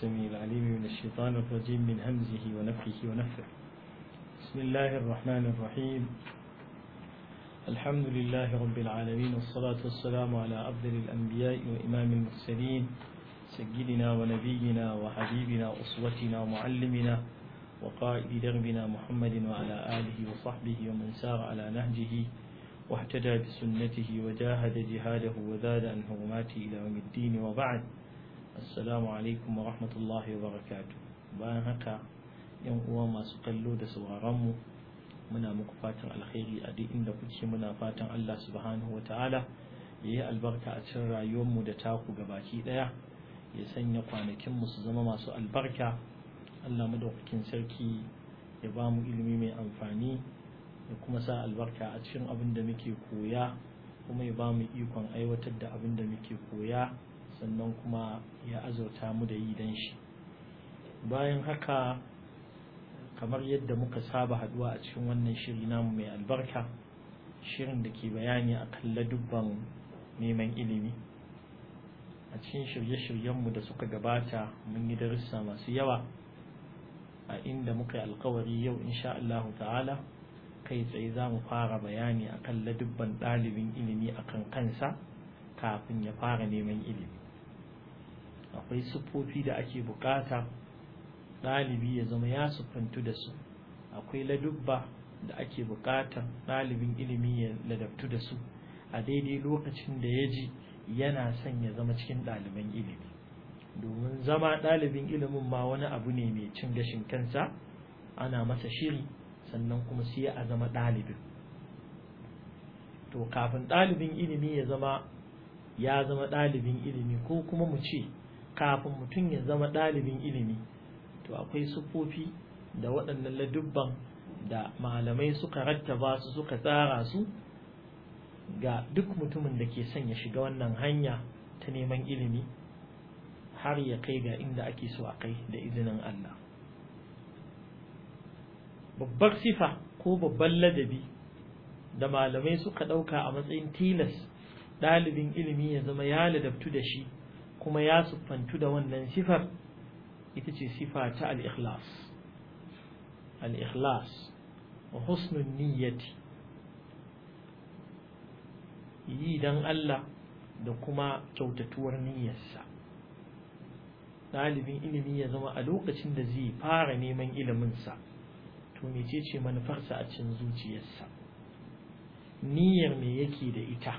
السميع العليم من الشيطان الرجيم من همزه ونفخه ونفخه بسم الله الرحمن الرحيم الحمد لله رب العالمين والصلاة والسلام على أفضل الأنبياء وإمام المرسلين سيدنا ونبينا وحبيبنا وأسوتنا ومعلمنا وقائد دربنا محمد وعلى آله وصحبه ومن سار على نهجه واهتدى بسنته وجاهد جهاده وزاد عن حرماته إلى يوم الدين وبعد السلام عليكم ورحمة الله وبركاته bayan haka yan uwa masu kallo da sauraronmu muna muku fatan alkhairi a duk inda kuke muna fatan Allah subhanahu wataala ya yi albarka a cikin rayuwarmu da taku gabaki daya ya sanya kwanakinmu su zama masu albarka Allah madaukakin sarki ya ba mu ilimi mai amfani ya kuma sa albarka a cikin abin da muke koya kuma ya ba mu ikon aiwatar da abin da muke koya sannan kuma ya azurta mu da yi dan shi bayan haka kamar yadda muka saba haduwa a cikin wannan shiri namu mai albarka shirin da ke bayani a kan ladubban neman ilimi a cikin shirye-shiryenmu da suka gabata mun yi darussa masu yawa a inda muka yi alkawari yau insha Allah ta'ala kai tsaye za mu fara bayani a kan ladubban ɗalibin ilimi a kan kansa kafin ya fara neman ilimi akwai siffofi da ake bukata ɗalibi ya zama ya siffantu da su akwai ladubba da ake bukatar ɗalibin ilimi ya ladabtu da su a daidai lokacin da ya ji yana son ya zama cikin ɗaliban ilimi domin zama ɗalibin ilimin ma wani abu ne mai cin gashin kansa ana masa shiri sannan kuma sai a zama ɗalibin to kafin ɗalibin ilimi ya zama ya zama ɗalibin ilimi ko kuma mu ce kafin mutum ya zama ɗalibin ilimi to akwai siffofi da waɗannan ladubban da malamai suka rattaba su suka tsara su ga duk mutumin da ke son ya shiga wannan hanya ta neman ilimi har ya kai ga inda ake so a kai da izinin Allah babbar sifa ko babban ladabi da malamai suka ɗauka a matsayin tilas ɗalibin ilimi ya zama ya ladabtu da shi kuma ya siffantu da wannan sifar ita ce sifa ta al-ikhlas al-ikhlas wa husnun niyyati yi dan Allah da kuma kyautatuwar niyyarsa ɗalibin ilimi ya zama a lokacin da zai fara neman iliminsa to mecece manufarsa a cikin zuciyarsa niyyar me yake da ita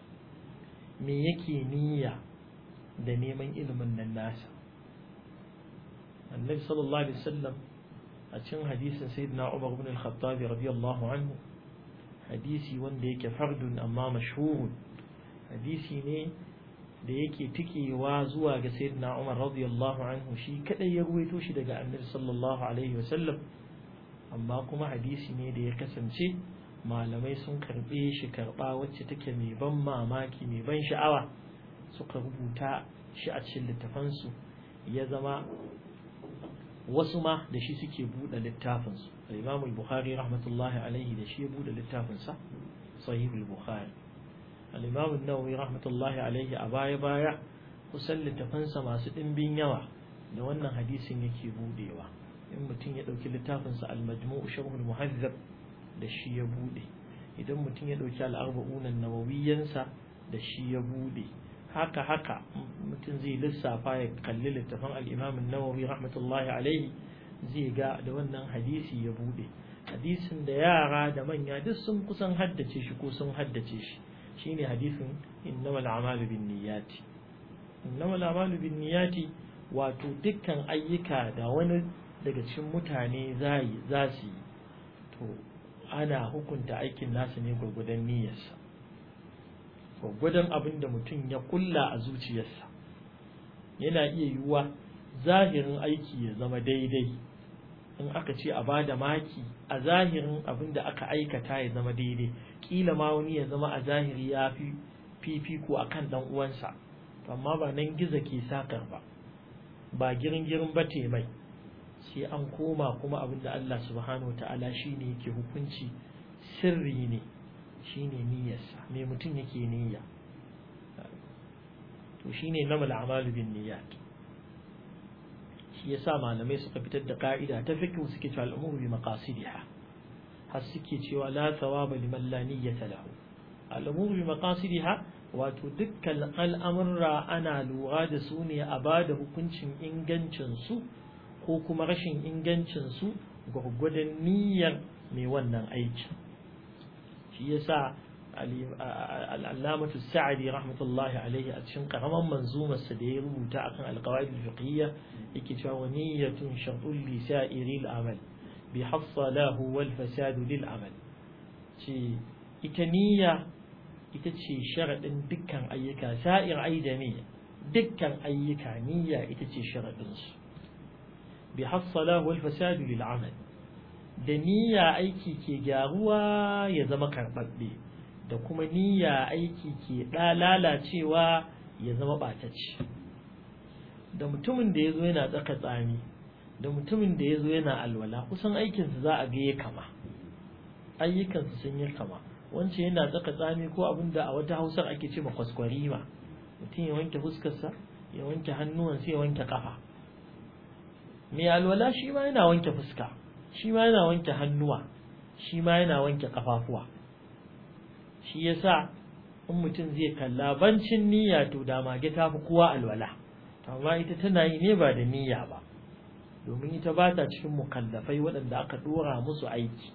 me yake niyya da neman ilimin nan nasa annabi sallallahu alaihi wasallam a cikin hadisin sayyidina Umar ibn al-Khattab radiyallahu anhu hadisi wanda yake fardun amma mashhurun hadisi ne da yake tikewa zuwa ga sayyidina Umar radiyallahu anhu shi kadai ya ruwaito shi daga annabi sallallahu alaihi wasallam amma kuma hadisi ne da ya kasance malamai sun karbe shi karba wacce take mai ban mamaki mai ban sha'awa suka rubuta shi a cikin littafansu ya zama wasu ma da shi suke buɗe littafinsu al-imam al-bukhari rahmatullahi alaihi da shi ya buɗe littafinsa sahih al-bukhari al-imam an-nawawi rahmatullahi alaihi a baya baya kusan littafansa masu ɗimbin yawa da wannan hadisin yake buɗewa in mutum ya ɗauki littafinsa al-majmu' sharh al-muhazzab da shi ya buɗe idan mutum ya ɗauki al-arba'un an-nawawiyyansa da shi ya buɗe haka haka mutum zai lissafa ya kalli littafin al-imam an-nawawi rahmatullahi alaihi zai ga da wannan hadisi ya bude hadisin da yara da manya duk sun kusan haddace shi ko sun haddace shi shine hadisin innamal a'malu binniyati innamal a'malu binniyati wato dukkan ayyuka da wani daga cikin mutane zai za su yi to ana hukunta aikin nasu ne gurgudan niyyarsa gwaggwadon abin da mutum ya kulla a zuciyarsa yana iya yiwuwa zahirin aiki ya zama daidai in aka ce a ba da maki a zahirin abin da aka aikata ya zama daidai kila ma wani ya zama a zahiri ya fi fifiko a kan ɗan uwansa amma ba nan giza ke sakar ba ba girin girin ba mai sai an koma kuma abin da Allah subhanahu wa ta'ala shi ne yake hukunci sirri ne shine niyyarsa me mutum yake niyya to shine namal a'malu bin niyyat shi yasa malamai suka fitar da ka'ida ta fiqh suke cewa al'umuru bi maqasidiha har suke cewa la thawaba liman la niyyata lahu al'umuru bi maqasidiha wato dukkan al'amurra ana lura da su ne a ba da hukuncin ingancin su ko kuma rashin ingancin su gwargwadon niyyar mai wannan aiki shi yasa al'allamatu sa'adi rahmatullahi alaihi a cikin karaman manzumarsa da ya rubuta akan alqawaid al-fiqhiyya yake cewa wa niyyatun shartul li sa'iri al-amal bi hassalahu wal fasad lil amal ce ita niyya ita ce sharadin dukkan ayyuka sa'ir aidami dukkan ayyuka niyya ita ce sharadin su bi hassalahu wal fasad lil amal da niyya aiki ke gyaruwa ya zama karɓaɓɓe da kuma niyya aiki ke lalacewa ya zama ɓatacce da mutumin da ya zo yana tsaka tsami da mutumin da ya zo yana alwala kusan aikinsu za a ga ya kama ayyukansu sun yi kama wance yana tsaka tsami ko abin da a wata hausar ake ce kwaskwarima mutum ya wanke fuskarsa ya wanke hannuwansa ya wanke kafa mai alwala shi ma yana wanke fuska shi ma yana wanke hannuwa shi ma yana wanke kafafuwa shi yasa in mutum zai kalla bancin niyya to da mage ta fi kowa alwala amma ita tana yi ne ba da niyya ba domin ita ba ta cikin mukallafai waɗanda aka ɗora musu aiki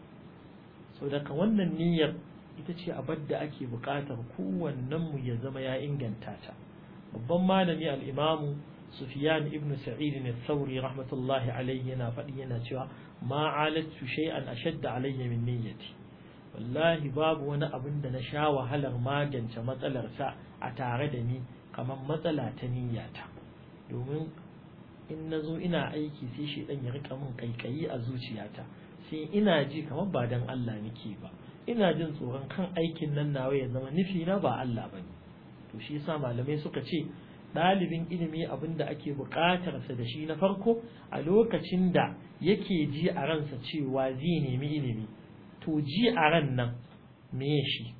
so daga wannan niyyar ita ce abar da ake buƙatar kowannen mu ya zama ya inganta ta babban malami al-imamu sufyan ibn sa'id al-thawri rahmatullahi alayhi yana faɗi yana cewa ma alatu shay'an ashadda alayya min niyyati wallahi babu wani abin da na sha wahalar magance matsalarsa a tare da ni kamar matsala ta niyyata domin in na zo ina aiki sai shi dan ya rika min kaikayi a zuciyata sai ina ji kamar ba dan Allah nake ba ina jin tsoron kan aikin nan nawa ya zama nufi na ba Allah bane to shi yasa malamai suka ce ɗalibin ilimi abin da ake buƙatarsa da shi na farko a lokacin da yake ji a ransa cewa zai nemi ilimi to ji a ran nan me shi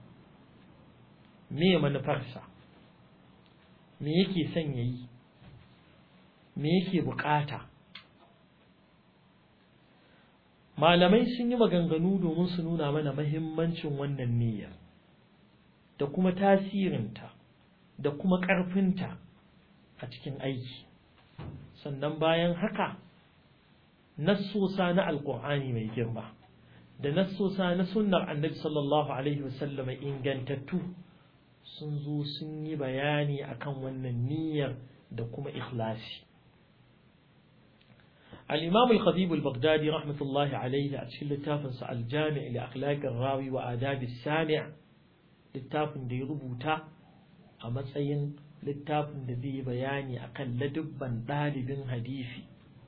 me manufarsa me yake son ya yi me yake buƙata malamai sun yi maganganu domin su nuna mana mahimmancin wannan niyyar da kuma tasirinta da kuma ƙarfinta a cikin aiki sannan bayan haka nassosa na alƙur'ani mai girma da nassosa na sunnar annabi sallallahu alaihi wasallam ingantattu sun zo sun yi bayani akan wannan niyyar da kuma ikhlasi الإمام الخطيب البغدادي رحمة الله عليه أتشل التافن الجامع لأخلاق الراوي وآداب السامع littafin da ya rubuta a matsayin littafin da zai bayani akan ladubban ɗalibin hadisi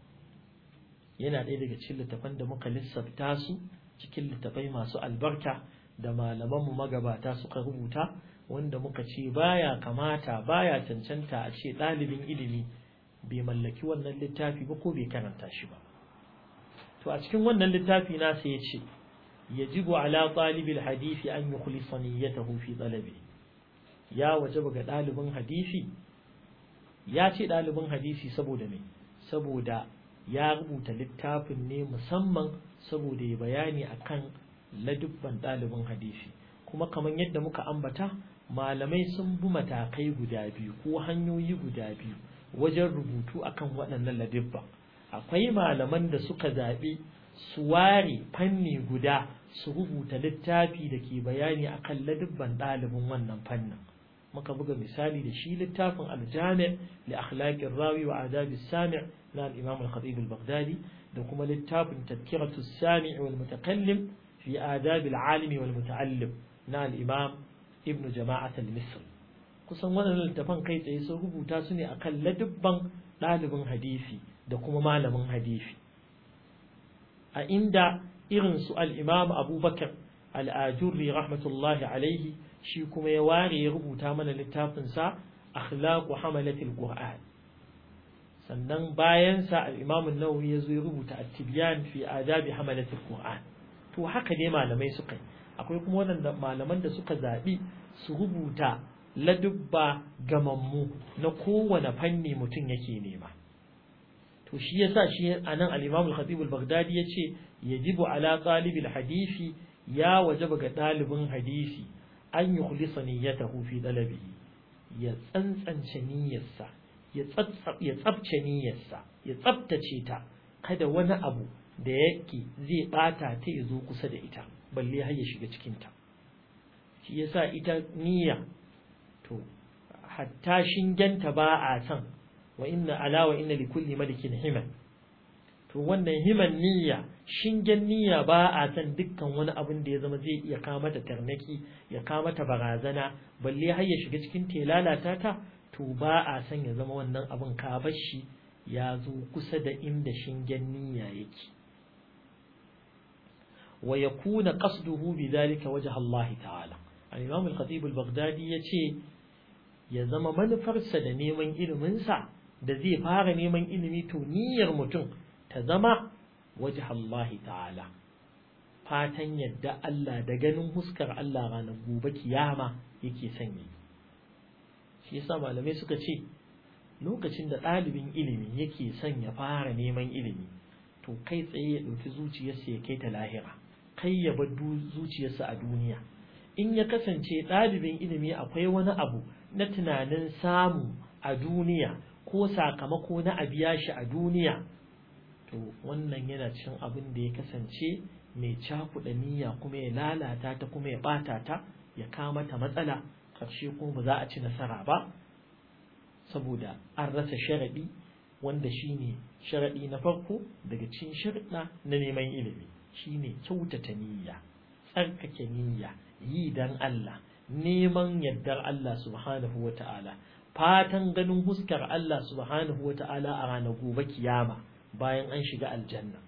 yana ɗaya daga cikin littafan da muka lissafta su cikin littafai masu albarka da malamanmu magabata suka rubuta wanda muka ce baya kamata baya cancanta a ce ɗalibin ilimi bai mallaki wannan littafi ba ko bai karanta shi ba to a cikin wannan littafi na sai ya ce yajibu ala talibil hadisi an yukhlisa niyyatahu fi talabi ya wajaba ga ɗalibin hadisi ya ce ɗalibin hadisi saboda me saboda ya rubuta littafin ne musamman saboda ya bayani akan ladubban ɗalibin hadisi kuma kamar yadda muka ambata malamai sun bi matakai guda biyu ko hanyoyi guda biyu wajen rubutu akan waɗannan ladubban akwai malaman da suka zaɓi su ware fanni guda su rubuta littafi da ke bayani akan ladubban ɗalibin wannan fannin muka buga misali da shi littafin aljami' li akhlaqir rawi wa adabi sami' na al-imam al-khatib al-baghdadi da kuma littafin tadhkiratu sami' wal mutakallim fi adab al-alimi wal muta'allim na al-imam ibn jama'at al-misri kusan wannan littafan kai tsaye sun rubuta su ne akan ladubban ɗalibin hadisi da kuma malamin hadisi a inda irin su al-imam abubakar al-ajurri rahmatullahi alaihi shi kuma ya ware ya rubuta mana littafinsa akhlaqu hamalatil qur'an sannan bayan sa al-imam an-nawawi ya zo ya rubuta at-tibyan fi adabi hamalatil qur'an to haka dai malamai suka yi akwai kuma wanda malaman da suka zabi su rubuta ladubba gamammu na kowane fanni mutum yake nema to shi yasa shi anan al-Imam al-Khatib al-Baghdadi yace yajibu ala talibil hadisi ya wajaba ga dalibin hadisi an yukhlisa niyyatahu fi dalabihi ya tsantsance niyyarsa ya ya tsabce niyyarsa ya tsabtace ta kada wani abu da yake zai bata ta ya zo kusa da ita balle har ya shiga cikin ta shi yasa ita niyya to hatta shingenta ba a san wa inna ala wa inna likulli malikin himan to wannan himan niyya shingen niyya ba a san dukkan wani abin da ya zama zai iya kawo mata tarnaki ya kawo mata barazana balle har ya shiga cikin telalata ta to ba a san ya zama wannan abin ka bar shi ya zo kusa da inda shingen niyya yake wa yakuna qasduhu bidhalika wajha Allah ta'ala al-imam al-khatib al-baghdadi yace ya zama manufarsa da neman iliminsa da zai fara neman ilimi to niyyar mutum ta zama waje Allah ta'ala fatan yadda Allah da ganin huskar Allah ranar gobe kiyama yake sanya shi yasa malamai suka ce lokacin da ɗalibin ilimi yake son ya fara neman ilimi to kai tsaye ya ɗauki zuciyarsa ya kai ta lahira kai ya bar zuciyarsa a duniya in ya kasance ɗalibin ilimi akwai wani abu na tunanin samu a duniya ko sakamako na a biya shi a duniya to wannan yana cin abin da ya kasance mai cakuɗa niyya kuma ya lalata ta kuma ya ɓata ta ya kama ta matsala ƙarshe kuma ba za a ci nasara ba saboda an rasa sharaɗi wanda shine sharaɗi na farko daga cikin sharaɗa na neman ilimi shine kyautata niyya tsarkake niyya yi dan Allah neman yardar Allah subhanahu wa ta'ala fatan ganin huskar Allah subhanahu wa ta'ala a ranar gobe kiyama bayan an shiga aljanna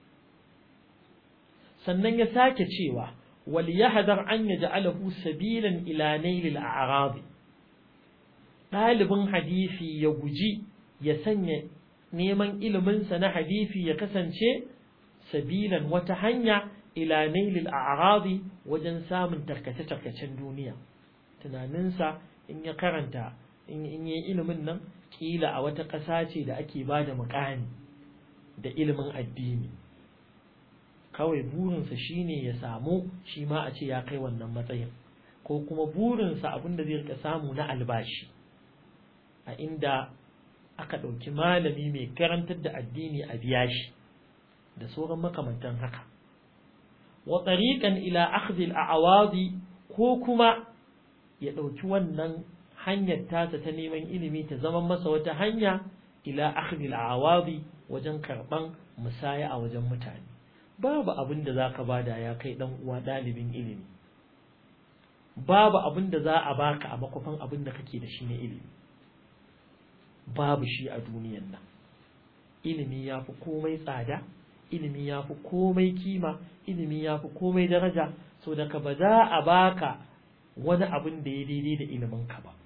sannan ya sake cewa wal yahdar an yaj'alahu sabilan ila nailil a'rad dalibin hadisi ya guji ya sanya neman iliminsa na hadisi ya kasance sabilan wata hanya ila nailil a'radi wajen samun tarkace-tarkacen duniya tunaninsa in ya karanta in yi ilimin nan kila a wata ƙasa ce da ake ba da muƙami da ilimin addini kawai burinsa shine ya samu shi ma a ce ya kai wannan matsayin ko kuma burinsa abinda zai rika samu na albashi a inda aka ɗauki malami mai karantar da addini a biya shi da sauran makamantan haka wa tariqan ila akhdhi al-a'wadi ko kuma ya ɗauki wannan hanyar tasa ta neman ilimi ta zama masa wata hanya ila akhdhi al-a'wadi wajen karban musaya a wajen mutane babu abin da zaka bada ya kai dan uwa dalibin ilimi babu abin da za a baka a makofin abin da kake da shi na ilimi babu shi a duniyan nan ilimi ya fi komai tsada ilimi ya fi komai kima ilimi ya fi komai daraja so daga ba za a baka wani abin da ya daidai da ilimin ka ba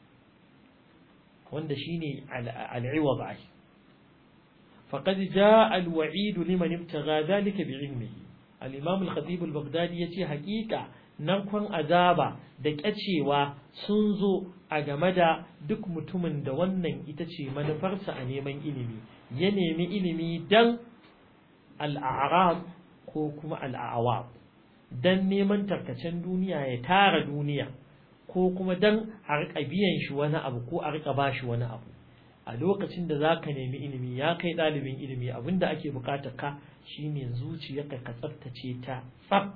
wanda shine al'iwad ai faqad jaa al-wa'id liman ibtagha dhalika bi'ilmihi al-imam al-khatib al-baghdadi yace haƙiƙa narkon azaba da kyacewa sun zo a game da duk mutumin da wannan ita ce manufarsa a neman ilimi ya nemi ilimi dan al'arab ko kuma al'awab dan neman tarkacen duniya ya tara duniya ko kuma dan a rika biyan shi wani abu ko a rika bashi wani abu a lokacin da za ka nemi ilimi ya kai ɗalibin ilimi abinda ake bukatar ka shine zuciyarka ka tsaftace ta tsaf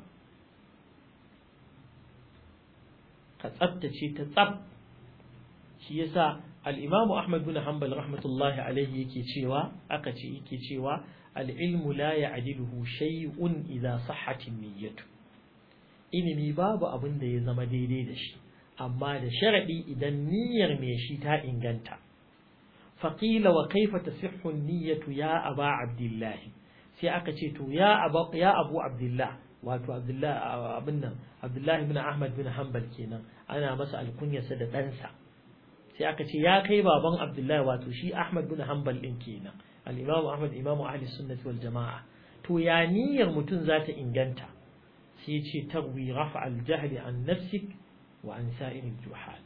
ka tsaftace ta tsaf shi yasa al-Imam Ahmad bin Hanbal rahmatullahi alaihi yake cewa aka ce yake cewa al-ilmu la ya'diluhu shay'un idza sahhat niyyatu ilimi babu abin da ya zama daidai da shi amma da sharadi idan niyyar mai shi ta inganta faqila wa kaifa tasihhu an-niyyatu ya aba abdullah sai aka ce to ya abu ya abu abdullah wato abdullah abin nan abdullah ibn ahmad bin hanbal kenan ana masa alkunyarsa da ɗansa sai aka ce ya kai baban abdullahi wato shi ahmad bin hanbal din kenan al-imamu ahmad imamu ahli sunnati wal jama'a to ya niyyar mutum za ta inganta sai ce tarwi rafa al-jahli an nafsik wa an sa'ir juhal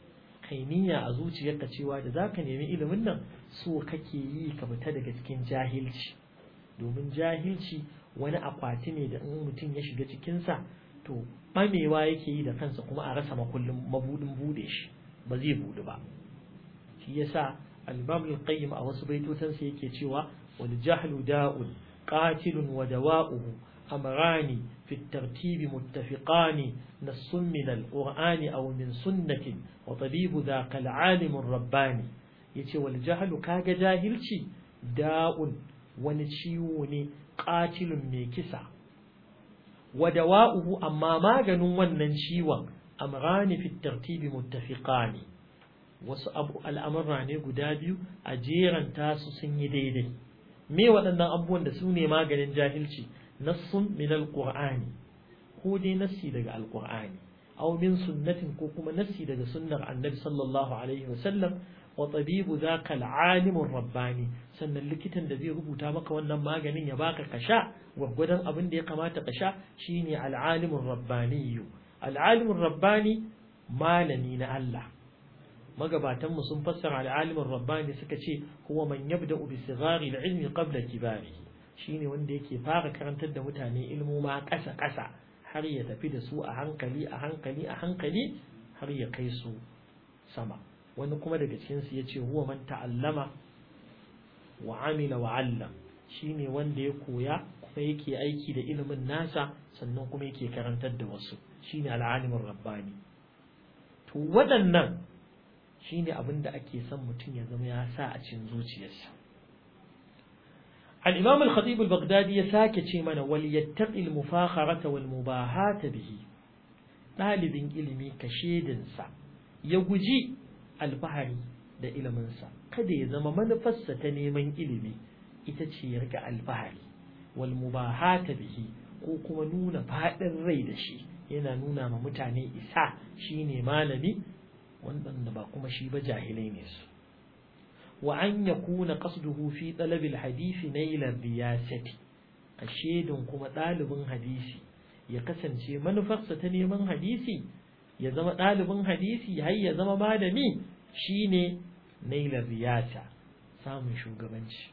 kai niyya a zuciyarka cewa da zaka nemi ilimin nan so kake yi ka fita daga cikin jahilci domin jahilci wani akwati ne da in mutum ya shiga cikinsa to ɓamewa yake yi da kansa kuma a rasa makullin mabudin bude shi ba zai budu ba shi yasa al-imam al-qayyim a wasu baitotansa yake cewa wal jahlu da'un qatilun wa dawa'uhu amrani fi at-tartib muttafiqani nassun min al-qur'ani aw min sunnatin wa tabibu dhaka al-alim ar-rabbani yace wal jahlu kaga jahilci da'un wani ciwo ne qatilun mai kisa wa dawa'uhu amma maganin wannan ciwon amrani fi tartibi muttafiqani wasu abu al'amurra ne guda biyu a jeranta su sun yi daidai me waɗannan abubuwan da su ne maganin jahilci nassun min alqur'ani ko dai nassi daga alqur'ani aw min sunnatin ko kuma nassi daga sunnar annabi sallallahu alaihi wasallam wa tabibu zaka al rabbani sannan likitan da zai rubuta maka wannan maganin ya baka kasha gwaggwadon abin da ya kamata ka sha shine al-alimur rabbani al-alimur rabbani malami na Allah magabatan mu sun fassara al-alimur rabbani suka ce huwa man yabda'u bi sighari al-ilmi qabla kibarihi shine wanda yake fara karantar da mutane ilmu ma kasa kasa har ya tafi da su a hankali a hankali a hankali har ya kai su sama wani kuma daga cikinsu ya ce huwa man ta'allama wa amila wa allam shine wanda ya koya kuma yake aiki da ilimin nasa sannan kuma yake karantar da wasu shine al'alimin rabbani to waɗannan shine abin da ake son mutum ya zama ya sa a cikin zuciyarsa al-imam al-khatib al-baghdadi ya sake ce mana wal yattaqi al-mufakharata wal mubahata bihi ɗalibin ilimi ka shedinsa ya guji alfahari da iliminsa kada ya zama manufarsa ta neman ilimi ita ce ya rika alfahari wal mubahata bihi ko kuma nuna faɗin rai da shi yana nuna ma mutane isa shine malami wanda ba kuma shi ba jahilai ne su wa an yakuna qasduhu fi talabil hadisi naila riyasati a shedin kuma ɗalibin hadisi ya kasance manufarsa ta neman hadisi ya zama ɗalibin hadisi har ya zama malami shine nailar riyasa samun shugabanci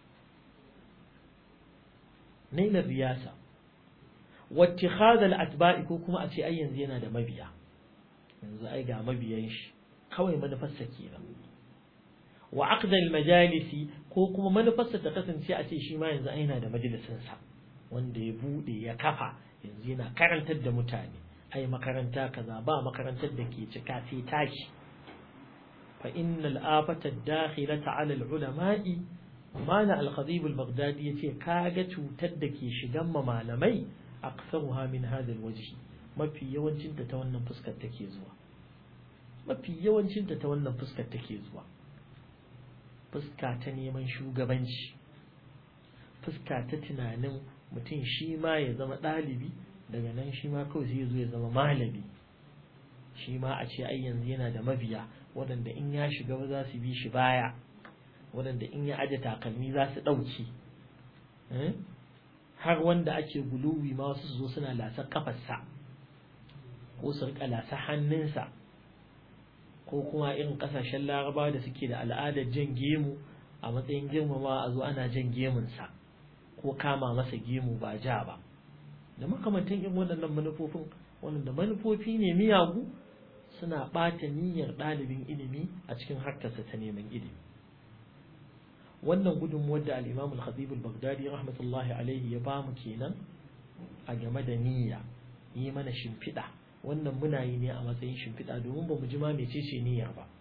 nailar riyasa wattikhadha atba'i ko kuma a ce ai yanzu yana da mabiya yanzu ai ga mabiyan shi kawai manufarsa kenan wa aqda majalisi ko kuma manufarsa ta kasance a ce shi ma yanzu ai yana da majalisin sa wanda ya bude ya kafa yanzu yana karantar da mutane ai makaranta kaza ba makarantar da ke cika sai tashi fa innal afata dakhilata ala ulama'i mana al-khatib al-baghdadi yace kaga cutar da ke shigan ma malamai aktsaruha min hadha al-wajh mafi yawancin ta ta wannan fuskar take zuwa mafi yawancin ta ta wannan fuskar take zuwa fuska ta neman shugabanci fuska ta tunanin mutum shi ma ya zama ɗalibi daga nan shi ma kawai zai zo ya zama malami shi ma a ce ai yanzu yana da mabiya waɗanda in ya shiga ba za su bi shi baya waɗanda in ya aje takalmi za su ɗauki har wanda ake guluwi ma wasu su zo suna lasar kafarsa ko su rika lasar hannunsa ko kuma irin ƙasashen laraba da suke da al'adar jan gemu a matsayin girmama a zo ana jan gemunsa ko kama masa gemu ba ja ba da makamantan irin waɗannan manufofin waɗanda manufofi ne miyagu suna ɓata niyyar ɗalibin ilimi a cikin harkarsa ta neman ilimi wannan gudunmuwar da al-imam al-khatib al-baghdadi rahmatullahi alaihi ya bamu kenan a game da niyya yi mana shimfiɗa wannan muna yi ne a matsayin shimfiɗa domin ba mu ji ma mecece niyyar ba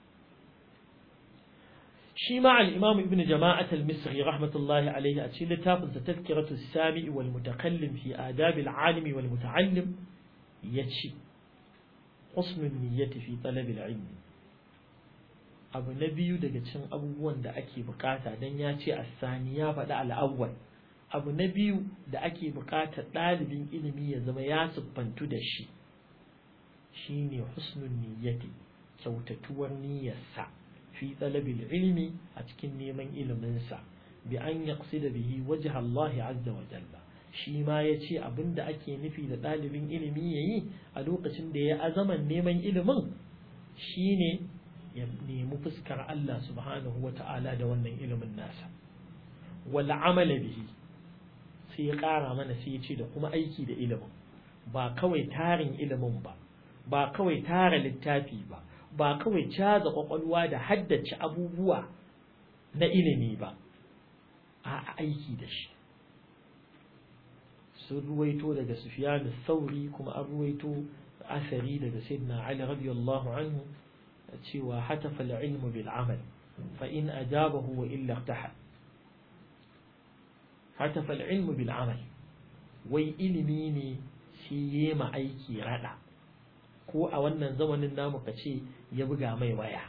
shi ma al-imam ibn jama'at al-misri rahmatullahi alaihi a cikin littafin sa tazkiratu as-sami' wal mutakallim fi adab al-alim wal muta'allim yace husnul niyyati fi talab al-ilm abu na biyu daga cikin abubuwan da ake bukata dan ya ce as-sani ya faɗi al-awwal abu na biyu da ake bukatar ɗalibin ilimi ya zama ya siffantu da shi shine husnul niyyati kyautatuwar niyyarsa fi talabil ilmi a cikin neman iliminsa bi an yaqsida bihi wajha Allah azza wa jalla shi ma yace abinda ake nufi da ɗalibin ilimi yayi a lokacin da ya azaman neman ilimin shine ya nemi fuskar Allah subhanahu wa ta'ala da wannan ilimin nasa wal amala bihi sai ya ƙara mana sai ya ce da kuma aiki da ilimin ba kawai tarin ilimin ba ba kawai tara littafi ba ba kawai caza kwakwalwa da haddace abubuwa na ilimi ba a aiki da shi sun ruwaito daga Sufyan sauri kuma an ruwaito asari daga Sayyidina Ali radiyallahu anhu cewa hatafa al-ilmu bil amal fa in ajabahu wa illa ihtahal hatafa al-ilmu bil amal wai ilimi ne shi yema aiki rada ko a wannan zamanin namu kace ya buga mai waya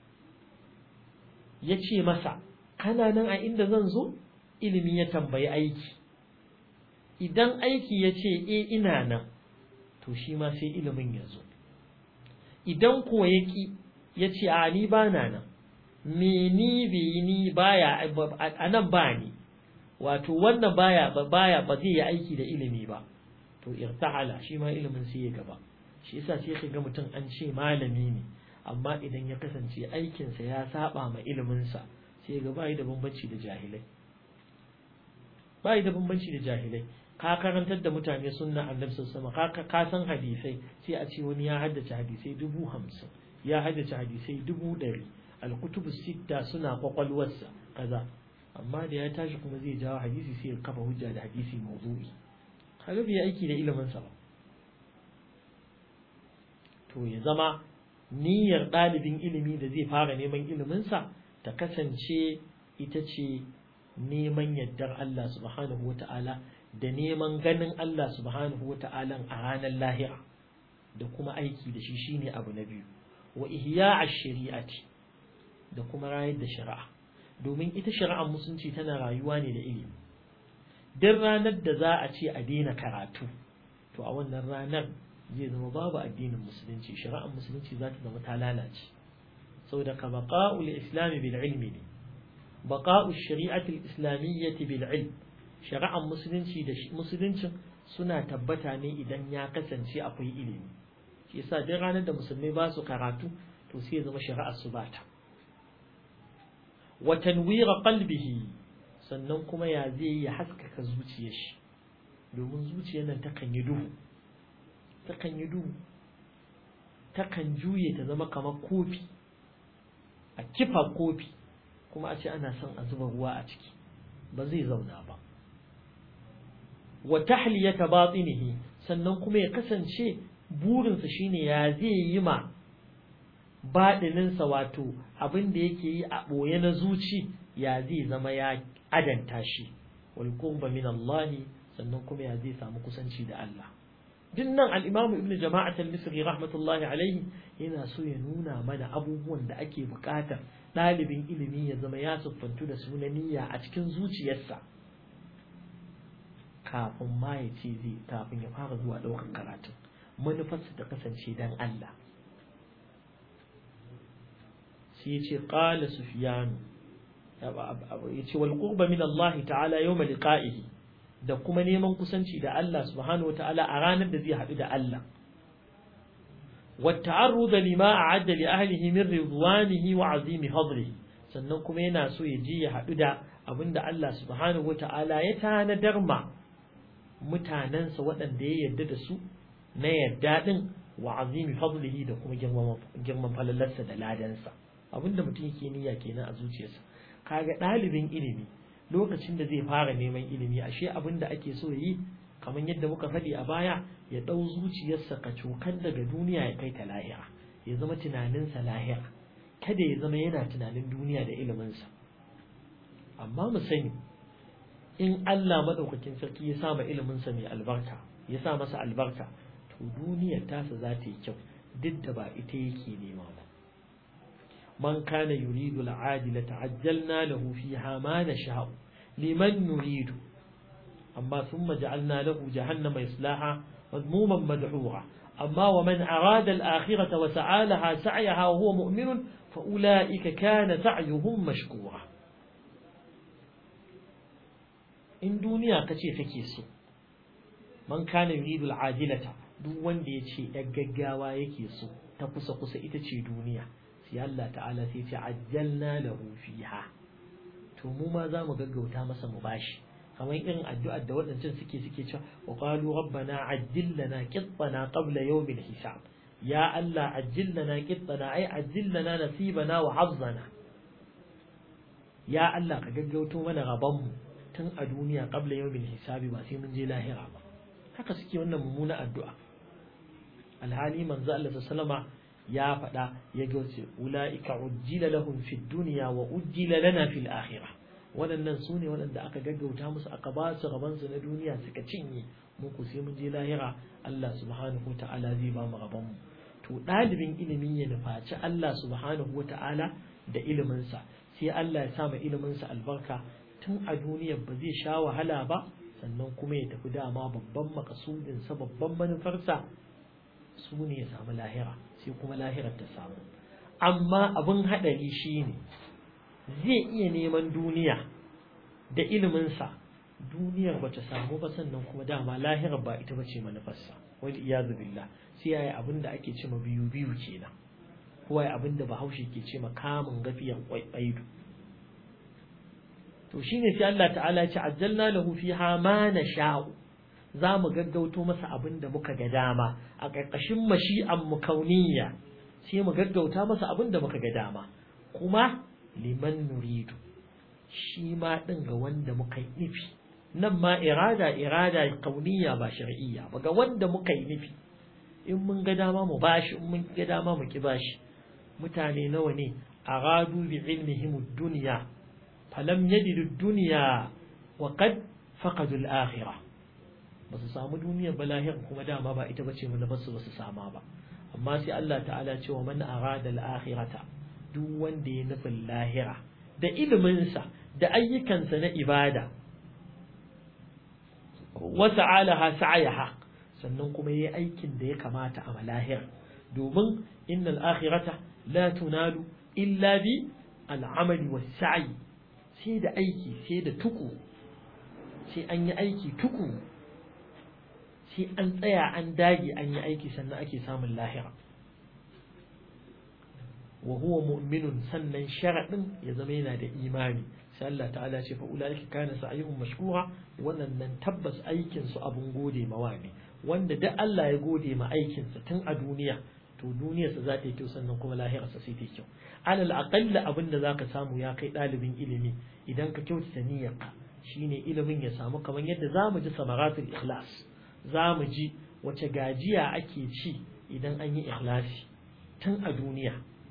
ya ce masa kana nan a inda zan zo ilimi ya tambayi aiki idan aiki ya ce e ina nan to shi ma sai ilimin ya zo idan ko ya ki ya ce a ni ba na nan me ni bi ni baya a nan ba ni wato wannan baya baya ba zai yi aiki da ilimi ba to irtahala shi ma ilimin sai ya gaba shi yasa sai ka ga mutum an ce malami ne amma idan ya kasance aikinsa ya saba ma iliminsa sai ga bai da bambanci da jahilai bai da bambanci da jahilai ka karantar da mutane sunna annabi sallallahu alaihi ka san hadisai sai a ce wani ya haddace hadisai dubu hamsin ya haddace hadisai dubu ɗari alkutubu sitta suna kwakwalwarsa kaza amma da ya tashi kuma zai jawo hadisi sai ya kafa hujja da hadisi mawdu'i kaga bai aiki da iliminsa ba to ya zama niyyar ɗalibin ilimi da zai fara neman iliminsa ta kasance ita ce neman yardar Allah subhanahu wa ta'ala da neman ganin Allah subhanahu wa ta'ala a ranar lahira da kuma aiki da shi shine abu na biyu wa ihya shari'ati da kuma rayar da shari'a domin ita shari'ar musulunci tana rayuwa ne da ilimi duk ranar da za a ce a daina karatu to a wannan ranar zai zama babu addinin musulunci shari'ar musulunci za ta zama ta lalace saboda ka baqa'ul islami bil ilmi ne baqa'u shari'ati islamiyyati bil ilm shari'ar musulunci da musuluncin suna tabbata ne idan ya kasance akwai ilimi shi yasa duk ranar da musulmai ba su karatu to sai ya zama shari'ar su bata wa tanwira qalbihi sannan kuma ya zai ya haskaka zuciyar shi domin zuciyar nan takan yi duhu takan yi duhu takan juye ta zama kamar kofi a kifa kofi kuma a ce ana son a zuba ruwa a ciki ba zai zauna ba wa tahliyata batinihi sannan kuma ya kasance burinsa shine ya zai yi ma baɗininsa wato abin da yake yi a ɓoye na zuci ya zai zama ya adanta shi wal qurba min Allah sannan kuma ya zai samu kusanci da Allah din nan al-Imam Ibn Jama'at al-Misri rahmatullahi alaihi yana so ya nuna mana abubuwan da ake buƙatar ɗalibin ilimi ya zama ya siffantu da sunaniya a cikin zuciyarsa kafin ma ya ce zai kafin ya fara zuwa ɗaukar karatun manufarsa ta kasance dan Allah sai ya ce qala sufyan ya ce wal qurba min Allah ta'ala yawma liqa'ihi da kuma neman kusanci da Allah subhanahu wata'ala a ranar da zai haɗu da Allah والتعرض لما أعد لأهله من رضوانه وعظيم فضله sannan kuma yana so ya je ya haɗu da abin da Allah subhanahu wata'ala ya tanadar ma mutanensa waɗanda ya yarda da su na yarda ɗin wa azimi fadlihi da kuma girman falalarsa da ladansa abin da mutum yake niyya kenan a zuciyarsa kaga ɗalibin ilimi lokacin da zai fara neman ilimi ashe abin da ake so yi kamar yadda muka faɗi a baya ya ɗau zuciyarsa ka cokan daga duniya ya kai ta lahira ya zama tunaninsa lahira kada ya zama yana tunanin duniya da iliminsa amma mu sani in Allah maɗaukakin sarki ya sa ma iliminsa mai albarka ya sa masa albarka to duniyar tasa za ta yi kyau duk da ba ita yake nema ba man kana yuridu al'adila ta'ajjalna lahu fiha ma nasha'u liman nuridu amma thumma ja'alna lahu jahannama yaslaha madmuman madhura amma wa man arada al-akhirata wa sa'alaha sa'yaha wa huwa mu'minun fa ulaika kana sa'yuhum mashkura in duniya kace kake so man kana yuridu al'ajilata duk wanda yace yar gaggawa yake so ta kusa kusa ita ce duniya sai Allah ta'ala sai ce ajjalna lahu fiha to mu ma za mu gaggauta masa mu bashi kamar irin addu'ar da waɗancan suke suke cewa wa qalu rabbana ajjil lana qittana qabla yawmil hisab ya Allah ajjil lana qittana ai ajjil lana nasibana wa hazzana ya Allah ka gaggauto mana rabon mu tun a duniya qabla yawmil hisabi ba sai mun je lahira ba haka suke wannan mummuna addu'a alhali manzo Allah sallama ya faɗa ya gauce ula'ika ujjila lahum fid dunya wa ujjila lana fil akhirah waɗannan su ne waɗanda aka gaggauta musu aka ba su rabansu na duniya suka cinye mu ku sai mun je lahira Allah subhanahu ta'ala zai ba mu rabon mu to ɗalibin ilimi ya nufaci Allah subhanahu ta'ala da iliminsa sai Allah ya sa ma iliminsa albarka tun a duniya ba zai sha wahala ba sannan kuma ya tafi dama babban makasudinsa babban manufarsa su ne ya samu lahira sai kuma lahirar ta samu amma abin haɗari shine zai iya neman duniya da iliminsa duniyar ba ta samu ba sannan kuma dama lahirar ba ita bace manufarsa wani iyazu billah sai yayi abin da ake ce ma biyu biyu kenan ko yayi abin da bahaushe ke ce ma kamun gafiyan kwaikwaido to shine sai Allah ta'ala ya ce ajjalna lahu fiha ma nasha'u za mu gaggauto masa abin da muka ga dama a ƙarƙashin mashi'an mu kauniyya sai mu gaggauta masa abin da muka ga dama kuma liman nuridu shi ma ɗin ga wanda muka yi nufi nan ma irada irada kauniyya ba shar'iyya ba ga wanda muka yi nufi in mun ga dama mu bashi in mun ga dama mu ki bashi mutane nawa ne aradu bi ilmihim ad-dunya falam yajidu ad-dunya wa qad faqadu al-akhirah ba su samu duniyar ba lahira kuma dama ba ita bace mun basu ba su sama ba amma sai Allah ta'ala ce wa man arada al-akhirata duk wanda ya nufin lahira da iliminsa da ayyukansa na ibada wa sa'alaha sa'ayaha sannan kuma yayi aikin da ya kamata a malahir domin innal akhirata la tunalu illa bi al'amali was sa'i sai da aiki sai da tuku sai an yi aiki tuku sai an tsaya an dage an yi aiki sannan ake samun lahira wa huwa mu'minun sannan sharadin ya zama yana da imani sai Allah ta'ala ce fa ulaika kana sa'yuhum mashkura wannan tabbas aikin su abun gode mawa ne wanda duk Allah ya gode ma aikin sa tun a duniya to duniyar sa za ta yi kyau sannan kuma lahirar sa sai ta yi kyau alal aqalla abin da zaka samu ya kai dalibin ilimi idan ka kyautata niyyarka shine ilimin ya samu kamar yadda zamu ji samaratul ikhlas zamu ji wace gajiya ake ci idan an yi ikhlasi tun a duniya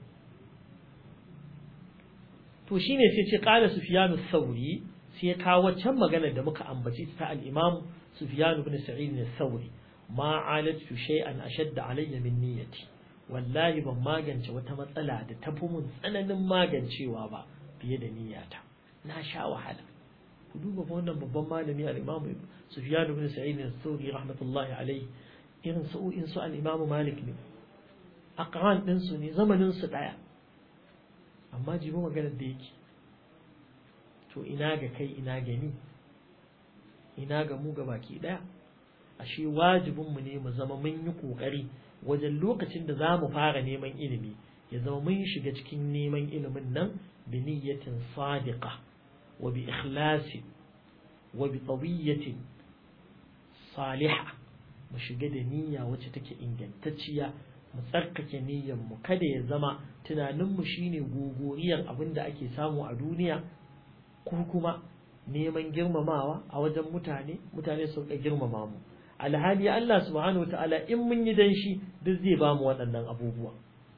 to shine sai ce qala sufyan sauri sai ya kawo waccan maganar da muka ambaci ta al-imam sufyan ibn sa'id al-thawri ma alatu shay'an ashadda alayya min niyyati wallahi ban magance wata matsala da tafi mun tsananin magancewa ba fiye da niyyata na sha wahala ku duba wannan babban malami al-imam sufyan ibn sa'id al-thawri rahmatullahi alayhi irin sa'o'in su al-imam malik ne aqran din su ne zamanin su daya amma jibi maganar da yake to ina ga kai ina gani ina ga mu baki daya ashe wajibinmu ne mu zama mun yi kokari wajen lokacin da za mu fara neman ilimi ya zama mun shiga cikin neman ilimin nan bi niyyatin sadiqa wa bi ikhlasi wa bi tawiyatin salihah mu shiga da niyya wacce take ingantacciya mu tsarkake niyyar mu kada ya zama tunanin mu shine gogoriyar abin da ake samu a duniya ko kuma neman girmamawa a wajen mutane mutane su ka girmama mu alhali Allah subhanahu wataala in mun yi dan shi duk zai ba mu waɗannan abubuwa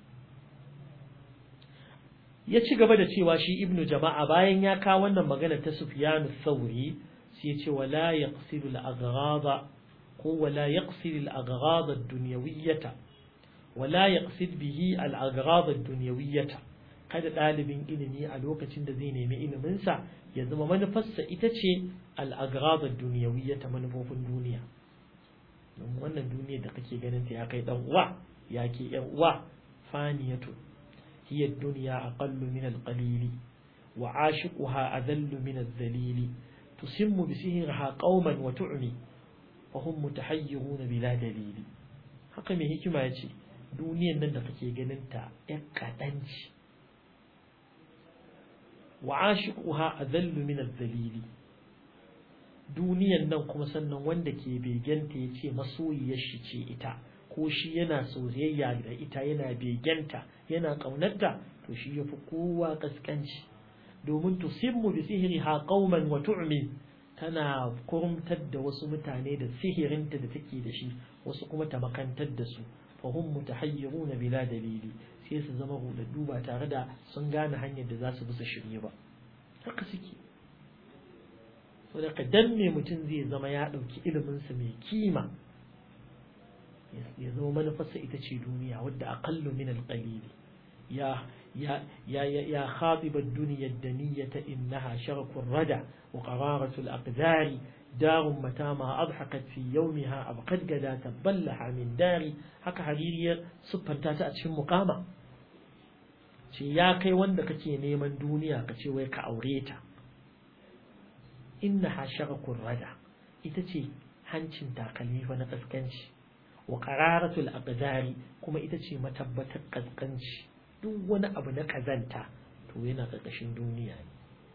ya ci gaba da cewa shi ibnu jama'a bayan ya kawo wannan magana ta Sufyan sauri sai ya ce wala yaqsidu al-aghrada ko wala yaqsidu al-aghrada ad-dunyawiyyata wala yaqsid bihi al-aghrad ad-dunyawiyyah kada dalibin ilimi a lokacin da zai nemi ilimin sa ya zama manufarsa ita ce al-aghrad ad-dunyawiyyah manufofin duniya don wannan duniya da kake ganin ta ya kai dan uwa ya ke yan uwa faniyatu hiya ad-dunya aqallu min al-qalil wa ashiquha adallu min adh-dhalil tusimmu bi sihriha qauman wa tu'mi wa hum mutahayyiruna bila dalili haka mai hikima yace duniyan nan da kake ganin ta ƴan kaɗanci wa ashiquha adallu min ad-dalili duniyan nan kuma sannan wanda ke begenta ya ce masoyiyar shi ce ita ko shi yana soyayya da ita yana begenta yana ƙaunarta to shi yafi kowa kaskanci domin tusimmu bi sihriha qauman wa tu'mi tana kurumtar da wasu mutane da sihirinta da take da shi wasu kuma ta makantar da su fa hum mutahayyiruna bila dalili sai su zama hudaddu ba tare da sun gane hanyar da za su bi su shirye ba haka suke so da dan me mutum zai zama ya ɗauki iliminsa mai kima ya zama manufarsa ita ce duniya wadda aqallu min alqalili ya ya ya ya khatib ad-dunya ad-daniyata innaha sharqu ar-rada wa qararatu al-aqdari دار متى ما أضحكت في يومها أبقد قدا تبلها من داري haka haririyar siffanta ta a cikin mukama ce ya kai wanda kake neman duniya ka ce wai ka aure ta inna hasharakun rada ita ce hancin takalmi fa na kaskanci wa qararatul aqdari kuma ita ce matabbatar kaskanci duk wani abu na kazanta to yana karkashin duniya ne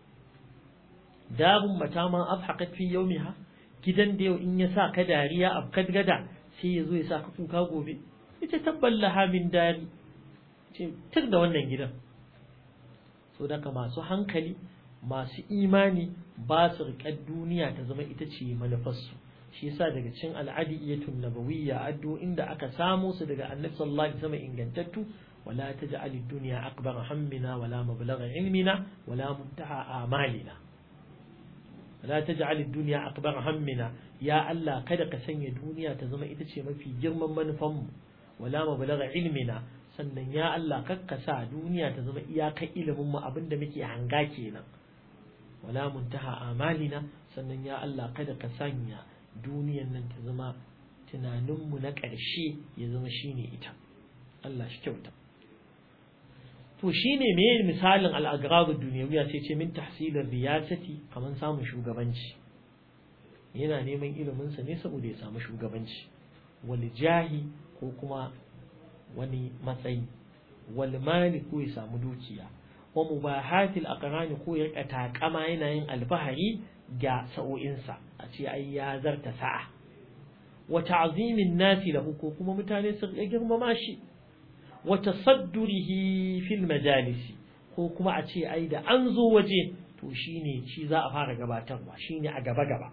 darun mata ma abhaqat fi yawmiha gidan da yau in ya sa ka dariya abkad gada sai ya zo ya sa ka kuka gobe ita tabballaha min dari ce tir da wannan gidan so daga masu hankali masu imani ba su riƙar duniya ta zama ita ce manufarsu shi yasa daga cin al'adiyyatun nabawiyya addu inda aka samo su daga annabi sallallahu alaihi wasallam ingantattu wala taj'al ad-dunya akbar hammina wala mablagha ilmina wala muntaha amalina wala taj'al ad-dunya akbar hammina ya Allah kada ka sanya duniya ta zama ita ce mafi girman manufanmu wala mablagha ilmina sannan ya Allah kakka sa duniya ta zama iyakar ilimin mu abinda muke hanga kenan wala muntaha amalina sannan ya Allah kada ka sanya duniyan nan ta zama tunaninmu na ƙarshe ya zama shine ita Allah shi kyauta to shine me misalin al-agradu duniyawiya sai ce min tahsilar riyasati kaman samun shugabanci yana neman ilimin sa ne saboda ya samu shugabanci wal jahi ko kuma wani matsayi wal mali ko ya samu dukiya wa mubahatil aqrani ko ya takama yana yin alfahari ga sa'o'insa a ce ai ya zarta sa'a wa ta'zimin nasi lahu ko kuma mutane su ga girmama shi wa tasaddurihi fil majalisi ko kuma a ce ai da an zo waje to shine shi za a fara gabatarwa shine a gaba gaba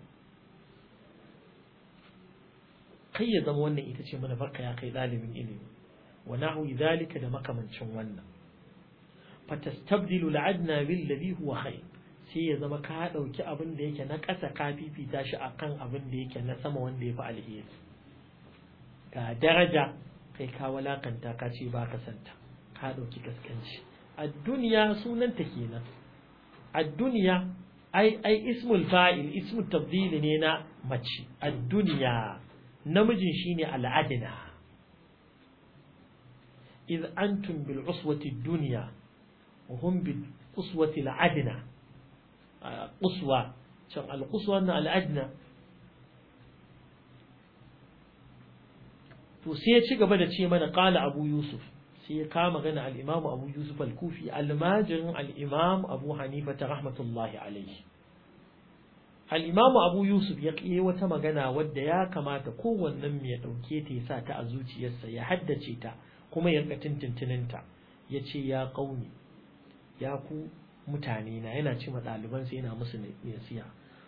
kai ya zama wannan ita ce manufarka ya kai ɗalibin ilimi wa nahu zalika da makamancin wannan fatastabdilu al'adna bil ladhi huwa khair sai ya zama ka dauki abin da yake na ƙasa ka fifita shi akan abin da yake na sama wanda ya fi alheri ga daraja kai ka walakanta ka ce ba ka santa ka dauki gaskanci a duniya sunanta kenan a duniya ai ai ismul fa'il ismul tabdil ne na mace a duniya namijin shine al'adna إذ أنتم بالعصوة الدنيا وهم بالقصوة العدنى قصوى القصوى الأدنى to sai ya ci gaba da ce mana qala abu yusuf sai ya kama gana al-imam abu yusuf al-kufi almajirin al-imam abu hanifa ta rahmatullahi alaihi al-imam abu yusuf ya kiye wata magana wadda ya kamata kowannen mai ya dauke ta ya sa ta a zuciyarsa ya haddace ta kuma ya rika tintintininta ya ce ya ƙauni ya ku mutane na yana ce ɗalibansa yana musu nasiya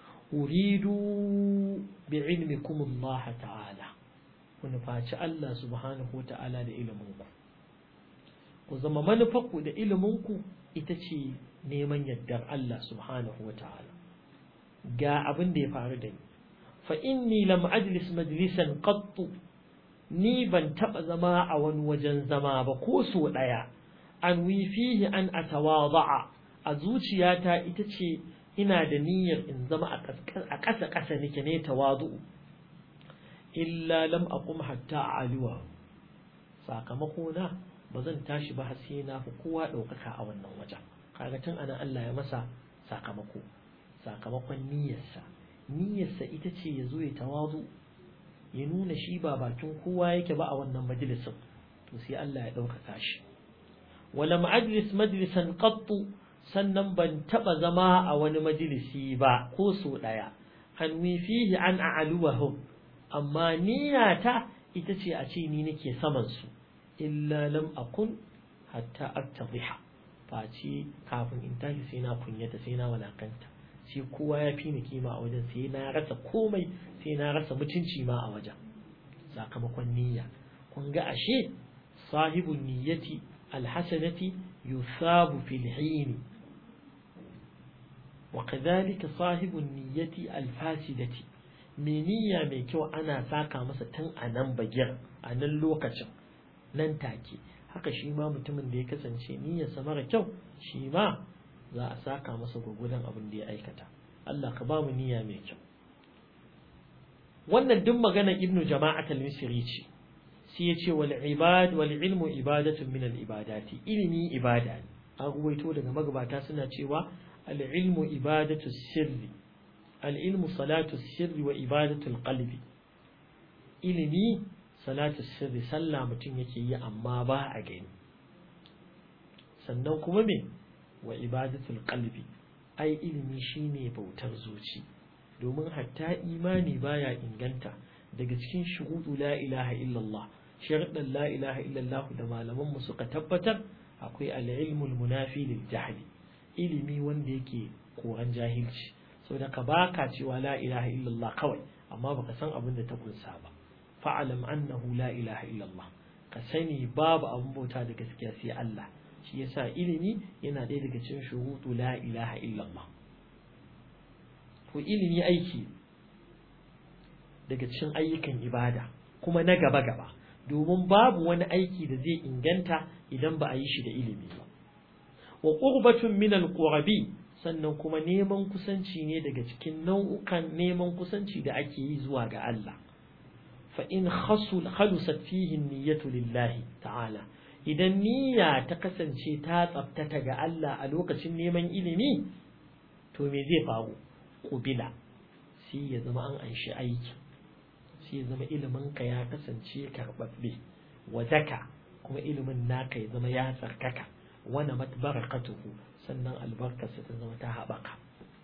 uridu bi ilmikum Allah ta'ala ku nufaci Allah subhanahu wa ta'ala da iliminku ku zama manufarku da iliminku ita ce neman yardar Allah subhanahu wa ta'ala ga abin da ya faru da ni fa inni lam ajlis majlisan qattu ni ban taɓa zama a wani wajen zama ba ko so ɗaya an fihi an atawada'a a zuciyata ita ce ina da niyyar in zama a ƙasa ƙasa nake ne tawadu illa lam aqum hatta aliwa sakamako na ba zan tashi ba sai na fi kowa ɗaukaka a wannan wajen kaga tun ana Allah ya masa sakamako sakamakon niyyarsa niyyarsa ita ce ya zo ya tawadu ya nuna shi ba bakin kowa yake ba a wannan majalisin to sai Allah ya ɗaukaka shi wala ma'ajlis majlisan qattu sannan ban taba zama a wani majalisi ba ko so daya hanwi fihi an a'aluwahum amma niyyata ita ce a ce ni nake saman su illa lam akun hatta aktadhiha face kafin in tashi sai na kunyata sai na walakanta sai kowa ya fi ni kima a wajen sai na rasa komai sai na rasa mutunci ma a wajen sakamakon niyya kun ga ashe sahibun niyyati alhasanati yusabu fil hini وكذلك صاحب النية الفاسدة mai niyya mai kyau ana saka masa tun a nan bagir a nan lokacin nan take haka shi ma mutumin da ya kasance niyyarsa mara kyau shi ma za a saka masa gwagwadon abin da ya aikata Allah ka ba mu niyya mai kyau wannan duk maganar ibnu jama'at al-misri ce sai ya ce wal ibad wal ilmu ibadatun min al ibadati ilimi ibada ne an ruwaito daga magabata suna cewa al ilmu ibadatu sirri al ilmu salatu sirri wa ibadatu al qalbi ilimi salatu sirri sallah mutum yake yi amma ba a gani sannan kuma me wa ibadatul qalbi ai ilimi shine bautar zuci domin hatta imani baya inganta daga cikin shuhudu la ilaha illallah sharuɗan la ilaha illallah da malaman mu suka tabbatar akwai al-ilmul munafi lil jahli ilimi wanda yake koran jahilci saboda ka baka cewa la ilaha illallah kawai amma baka san abin da ta kunsa ba fa'alam annahu la ilaha illallah ka sani babu abin bauta da gaskiya sai Allah shi yasa ilimi yana ɗaya daga cikin shurutu la ilaha illallah to ilimi aiki daga cikin ayyukan ibada kuma na gaba gaba domin babu wani aiki da zai inganta idan ba a yi shi da ilimi ba wa qurbatun min alqurabi sannan kuma neman kusanci ne daga cikin nau'ukan neman kusanci da ake yi zuwa ga Allah fa in khasul khalusat fihi niyyatu lillahi ta'ala idan niyya ta kasance ta tsaftata ga Allah a lokacin neman ilimi to me zai faru kubila sai ya zama an anshi aiki sai ya zama ilimin ka ya kasance karbabbe wadaka kuma ilimin naka ya zama ya tsarkaka wana matbarakatuhu sannan albarkarsa ta zama ta haɓaka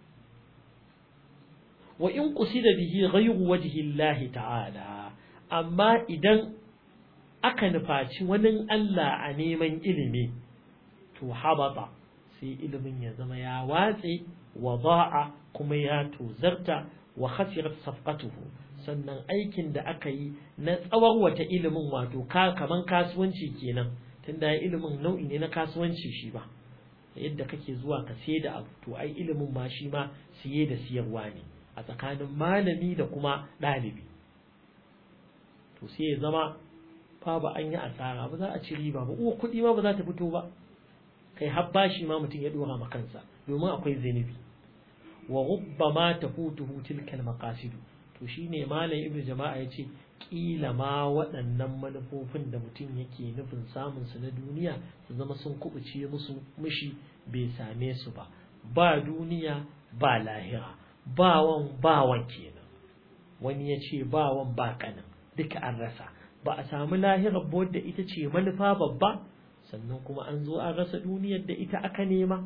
wa in qusida bihi ghayru wajhi Allah ta'ala amma idan aka nufaci wani Allah a neman ilimi to habata sai ilimin ya zama ya watse wa ba'a kuma ya tozarta wa khasirat safqatuhu sannan aikin da aka yi na tsawon wata ilimin wato ka kaman kasuwanci kenan tunda ilimin nau'i ne na kasuwanci shi ba yadda kake zuwa ka sai da abu to ai ilimin ma shi ma siye da siyarwa ne a tsakanin malami da kuma ɗalibi to sai ya zama fa ba an yi asara ba za a ci riba ba uwa kuɗi ma ba za ta fito ba kai har bashi ma mutum ya dora ma kansa domin akwai zinubi wa rubbama tafutuhu tilkal maqasid to shine malam ibnu jama'a yace kila ma waɗannan manufofin da mutum yake nufin samun su na duniya su zama sun kubuce musu mishi bai same su ba ba duniya ba lahira ba wan ba wan kenan wani ya ce ba wan ba kanan duka an rasa ba a samu lahirar wadda ita ce manufa babba sannan kuma an zo an rasa duniyar da ita aka nema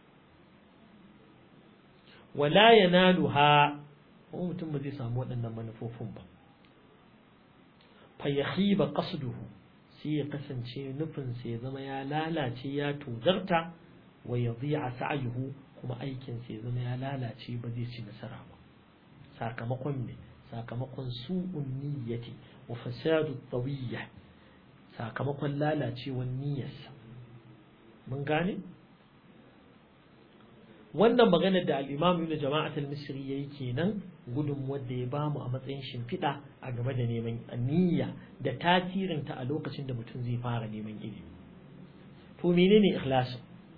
wala yanaluha kuma mutum ba zai samu waɗannan manufofin ba fa yakhiba qasduhu sai ya kasance nufin sa ya zama ya lalace ya tozarta wa yadhi'a sa'yuhu kuma aikin sa ya zama ya lalace ba zai ci nasara ba sakamakon me sakamakon su'un niyyati wa fasadu tawiyya sakamakon lalacewar niyyarsa mun gane wannan maganar da al-Imam Ibn Jama'at al-Misri yayi kenan gudun wanda ya bamu a matsayin shimfiɗa a game da neman niyya da tasirin ta a lokacin da mutum zai fara neman ilimi to menene ikhlasi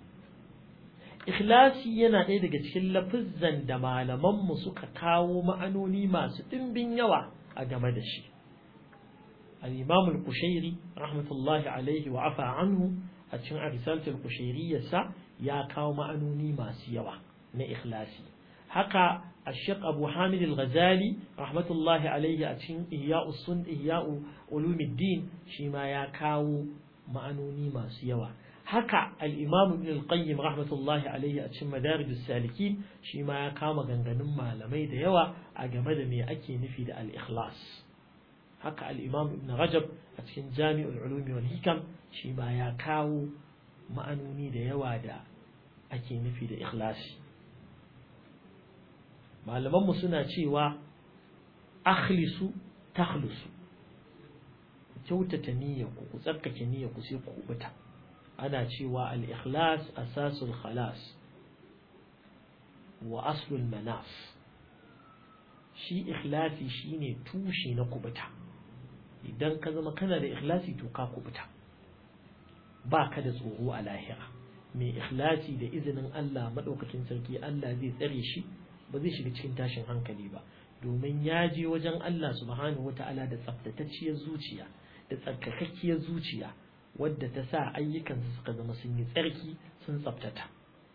ikhlasi yana ɗaya daga cikin lafuzzan da malaman mu suka kawo ma'anoni masu ɗimbin yawa a game da shi al-Imam al-Qushairi rahmatullahi alaihi wa afa anhu a cikin risalatul qushairiyyarsa ya kawo ma'anoni masu yawa na ikhlasi haka الشيخ أبو حامد الغزالي رحمة الله عليه أتشين إحياء السن إحياء علوم الدين شما يكاو معنوني ما سيوا haka al-imam ibn al-qayyim rahmatullahi alayhi a cikin madarijus salikin shi ma ya kama ganganun malamai da yawa a game da me ake nufi da al-ikhlas haka al-imam ibn rajab a cikin jami'ul ulumi wal hikam shi ma ya kawo ma'anoni da yawa da ake nufi da ikhlasi malaman mu suna cewa akhlisu takhlusu kyautata niyyarku ku tsarkake niyyarku sai ku kubuta ana cewa al-ikhlas asasul khalas wa aslul manaf shi ikhlasi shine tushe na kubuta idan ka zama kana da ikhlasi to ka kubuta ba ka da tsoro a lahira mai ikhlasi da izinin Allah madaukakin sarki Allah zai tsare shi ba zai shiga cikin tashin hankali ba domin ya je wajen Allah subhanahu wata'ala da tsaftatacciyar zuciya da tsarkakakkiyar zuciya wadda ta sa ayyukansu suka zama sun yi tsarki sun tsaftata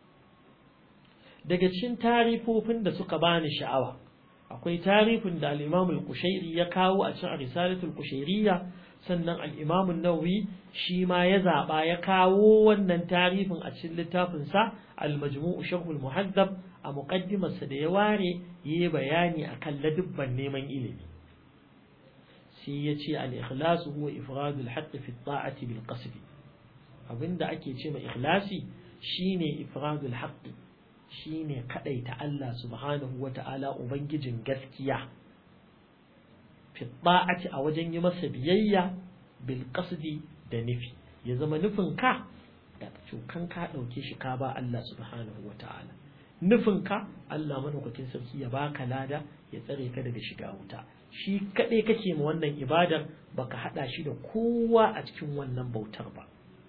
daga cikin tarifofin da suka bani sha'awa akwai tarifin da al-Imam al-Qushairi ya kawo a cikin Risalatul Qushairiyya sannan al-Imam an-Nawawi shi ma ya zaba ya kawo wannan tarifin a cikin littafin sa al-Majmu' Sharh al-Muhaddab a muqaddimar sa da ya ware yayi bayani akan ladubban neman ilimi sai ya ce al-ikhlas huwa ifradu al-haqq fi at-ta'ati bil qasd abinda ake ce ma ikhlasi shine ifradu al-haqq shine kadaita Allah subhanahu wata'ala ubangijin gaskiya fi ta'ati a wajen yi masa biyayya bil qasdi da nufi ya zama nufin ka da cukan ka dauke shi ka ba Allah subhanahu wata'ala nufin ka Allah madaukakin sarki ya baka lada ya tsare ka daga shiga wuta shi kadai kake ma wannan ibadar baka hada shi da kowa a cikin wannan bautar ba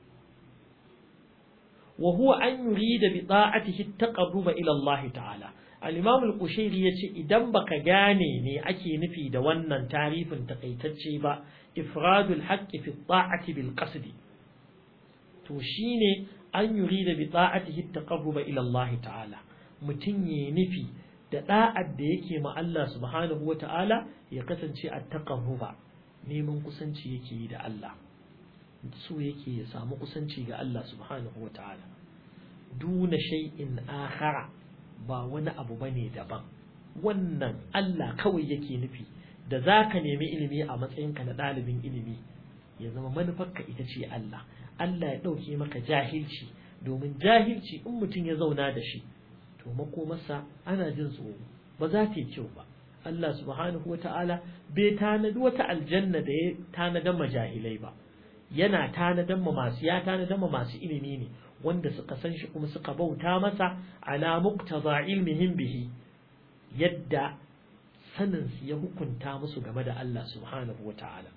وهو أن يريد بطاعته التقرب إلى الله تعالى الإمام القشيري يتي إذن بك غاني ني أكي نفي دوانا تعريف تقيتتشي با إفراد الحق في الطاعة بالقصد توشيني أن يريد بطاعته التقرب إلى الله تعالى متني نفي da da'ad da yake ma Allah subhanahu wa ta'ala ya kasance a taqarruba neman kusanci yake yi da Allah so yake ya samu kusanci ga Allah subhanahu wa ta'ala duna shay'in akhara ba wani abu bane daban wannan Allah kawai yake nufi da zaka nemi ilimi a matsayinka na ɗalibin ilimi ya zama manufarka ita ce Allah Allah ya ɗauke maka jahilci domin jahilci in mutum ya zauna da shi to makomarsa ana jin tsoro ba za ta yi kyau ba Allah subhanahu wa ta'ala bai tanadi wata aljanna da ya tanadan majahilai ba yana tanadan ma masu ya tanadan ma masu ilimi ne wanda suka san shi kuma suka bauta masa ala muqtada ilmihim bihi yadda sanin su ya hukunta musu game da Allah subhanahu wata'ala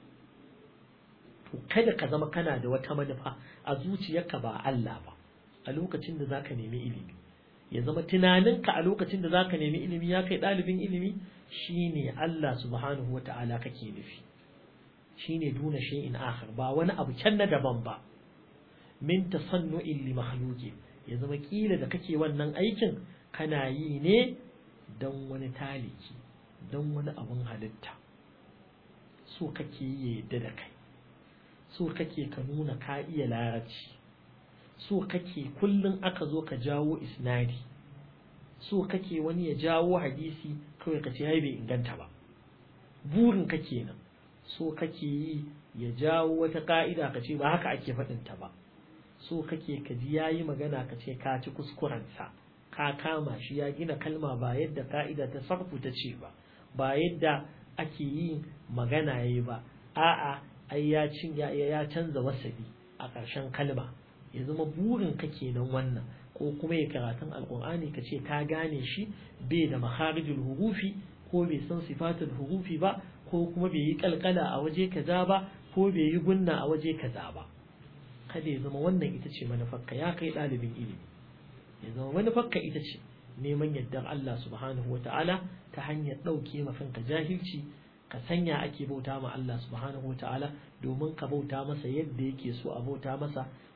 to kada ka zama kana da wata manufa a zuciyarka ba Allah ba a lokacin da zaka nemi ilimi ya zama tunaninka a lokacin da zaka nemi ilimi ya kai ɗalibin ilimi shine Allah subhanahu wata'ala kake nufi shine duna shay'in akhar ba wani abu can na daban ba min tasannu'in li makhluqi ya zama kila da kake wannan aikin kana yi ne don wani taliki don wani abun halitta so kake yi yadda da kai so kake ka nuna ka iya larabci so kake kullum aka zo ka jawo isnadi so kake wani ya jawo hadisi kawai ka ce bai inganta ba burin ka kenan so kake yi ya jawo wata ka'ida ka ce ba haka ake faɗinta ba so kake ka ji yayi magana ka ce ka ci kuskurensa ka kama shi ya gina kalma ba yadda ka'ida ta sarfu ta ce ba ba yadda ake yin magana yayi ba a'a ai ya cin ya ya canza wasabi a ƙarshen kalma ya zama burin ka kenan wannan ko kuma ya karatun alqur'ani ka ce ka gane shi bai da makharijul hurufi ko bai san sifatul hurufi ba ko kuma bai yi kalkala a waje kaza ba ko bai yi gunna a waje kaza ba kada ya zama wannan ita ce manufarka ya kai ɗalibin ilimi ya zama manufarka ita ce neman yardar Allah subhanahu wa ta'ala ta hanyar ɗauke mafinka jahilci ka sanya ake bauta ma Allah subhanahu wa ta'ala domin ka bauta masa yadda yake so a bauta masa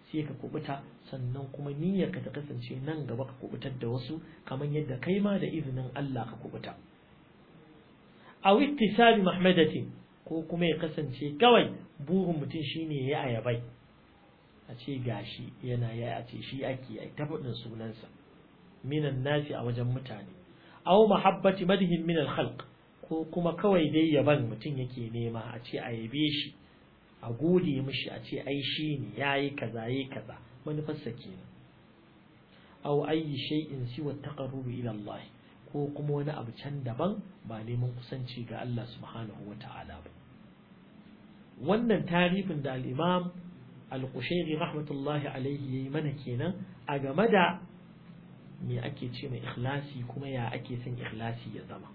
sai ka kubuta sannan kuma niyyar ka ta kasance nan gaba ka kubutar da wasu kamar yadda kai ma da izinin Allah ka kubuta aw ittisabi mahmadatin ko kuma ya kasance kawai burin mutum shine ya ayabai a ce gashi yana ya a ce shi ake yi ta faɗin sunansa minan nasi a wajen mutane aw mahabbati madhin min al-khalq ko kuma kawai dai yaban mutum yake nema a ce a yabe shi a gode mishi a ce ai shi ne yayi kaza yayi kaza manufarsa kenan aw ayi shay'in siwa taqarrubi ila Allah ko kuma wani abu can daban ba neman kusanci ga Allah subhanahu wata'ala ba wannan tarifin da al-Imam al-Qushairi rahmatullahi alaihi yayi mana kenan a game da me ake ce mai ikhlasi kuma ya ake son ikhlasi ya zama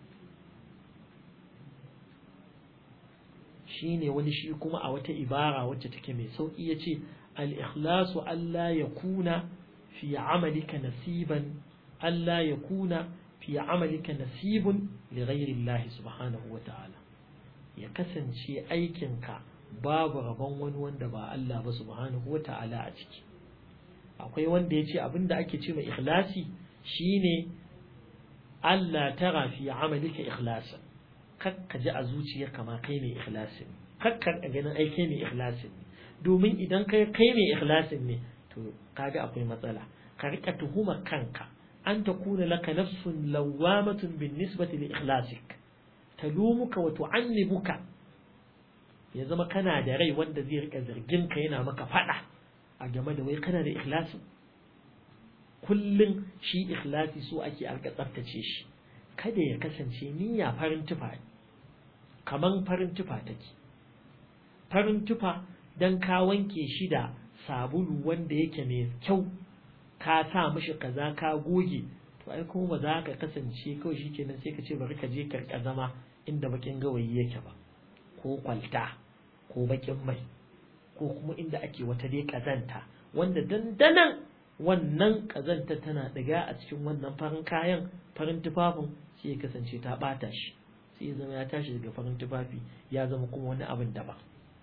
shine wani shi kuma a wata ibara wacce take mai sauki yace al-ikhlasu alla yakuna fi amalika nasiban alla yakuna fi amalika nasibun li ghairi Allah subhanahu wa ta'ala ya kasance aikinka babu rabon wani wanda ba Allah ba subhanahu wa ta'ala a ciki akwai wanda ya ce abinda ake ce mai ikhlasi shine Allah tara fi amalika ikhlasa kakka ji a zuciyarka ma kai mai ikhlasin kakka ganin ai kai mai ikhlasin ne domin idan kai kai mai ikhlasin ne to kaga akwai matsala ka rika tuhumar kanka an takuna laka nafsun lawamatun bin nisbati li ikhlasik talumuka wa tu'annibuka ya zama kana da rai wanda zai rika zargin ka yana maka fada a game da wai kana da ikhlasi kullum shi ikhlasi so ake arka tsaftace shi kada ya kasance niyya farin tufa kaman farin tufa take farin tufa dan ka wanke shi da sabulu wanda yake mai kyau ka sa mishi kaza ka goge to ai kuma ba za ka kasance kawai shikenan sai ka ce bari ka je karka zama inda bakin gawayi yake ba ko kwalta ko bakin mai ko kuma inda ake wata dai kazanta wanda dandanan wannan kazanta tana diga a cikin wannan farin kayan farin tufafin sai ya kasance ta bata shi sai ya zama ya tashi daga farin tufafi ya zama kuma wani abin daban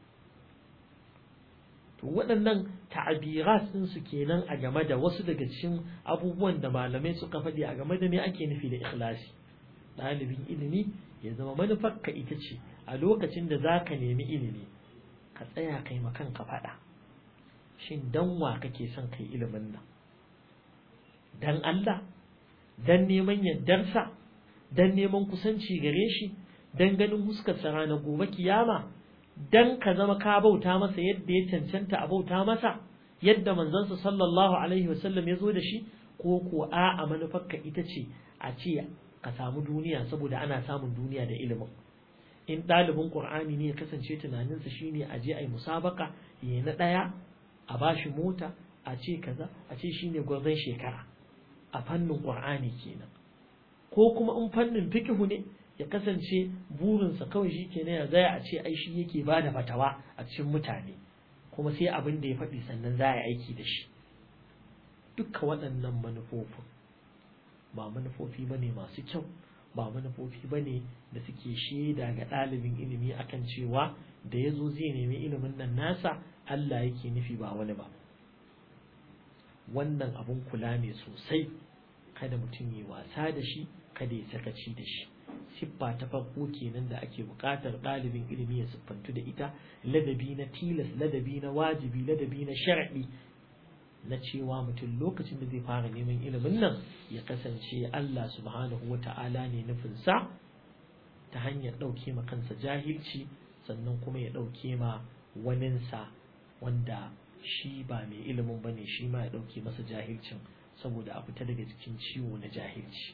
to waɗannan ta'abirat din su kenan a game da wasu daga cikin abubuwan da malamai suka faɗi a game da me ake nufi da ikhlasi ɗalibin ilimi ya zama manufarka ita ce a lokacin da za ka nemi ilimi ka tsaya kai ma kanka faɗa shin dan wa kake son kai ilimin nan dan Allah dan neman yardarsa dan neman kusanci gare shi dan ganin huskarsa ranar gobe kiyama dan ka zama ka bauta masa yadda ya cancanta a bauta masa yadda manzansa sallallahu alaihi wasallam ya zo da shi ko ko a a manufarka ita ce a ce ka samu duniya saboda ana samun duniya da ilimin in ɗalibin ƙur'ani ne ya kasance tunaninsa shine a je a yi musabaka ya na ɗaya a bashi mota a ce kaza a ce shine gwarzon shekara a fannin ƙur'ani kenan ko kuma in fannin fikihu ne ya kasance burinsa kawai shi kenan ya zaya a ce ai shi yake ba da fatawa a cikin mutane kuma sai abin da ya faɗi sannan za a aiki da shi dukka waɗannan manufofin ba manufofi ba ne masu kyau ba manufofi ba ne da suke shaida ga ɗalibin ilimi akan cewa da ya zo zai nemi ilimin nan nasa Allah yake nufi ba wani ba wannan abun kula ne sosai kada mutum yi wasa da shi kada ya sakaci da shi siffa ta farko kenan da ake buƙatar ɗalibin ilimi ya siffantu da ita ladabi na tilas ladabi na wajibi ladabi na shar'i na cewa mutum lokacin da zai fara neman ilimin nan ya kasance Allah subhanahu wa ta'ala ne nufinsa ta hanyar ɗauke ma kansa jahilci sannan kuma ya ɗauke ma waninsa wanda shi ba mai ilimin ba ne shi ma ya ɗauke masa jahilcin saboda a fita daga cikin ciwo na jahilci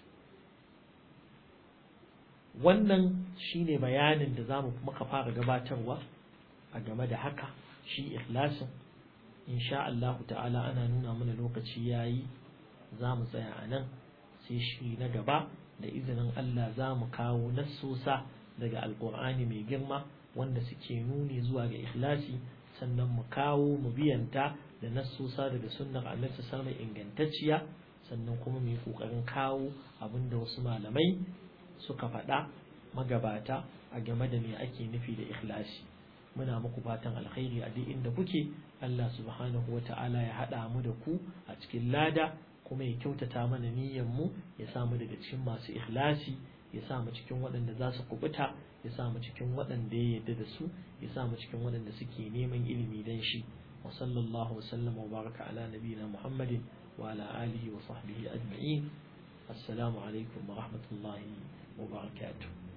wannan shine bayanin da za mu muka fara gabatarwa a game da haka shi ikhlasin insha Allah ta'ala ana nuna mana lokaci yayi za mu tsaya a nan sai shi na gaba da izinin Allah za mu kawo nassosa daga alkur'ani mai girma wanda suke nuni zuwa ga ikhlasi sannan mu kawo mu biyanta da nassosa daga sunnar annabi sallallahu ingantacciya sannan kuma mu yi kokarin kawo abinda wasu malamai suka faɗa magabata a game da me ake nufi da ikhlasi muna muku fatan alkhairi a duk inda kuke Allah subhanahu wa ta'ala ya haɗa mu da ku a cikin lada kuma ya kyautata mana niyyar mu ya sa mu daga cikin masu ikhlasi ya sa mu cikin waɗanda za su kubuta ya sa mu cikin waɗanda ya yarda da su ya sa mu cikin waɗanda suke neman ilimi dan shi wa sallallahu wasallam wa baraka ala nabiyina muhammadin wa ala alihi wa sahbihi ajma'in assalamu alaikum wa rahmatullahi wa barakatuh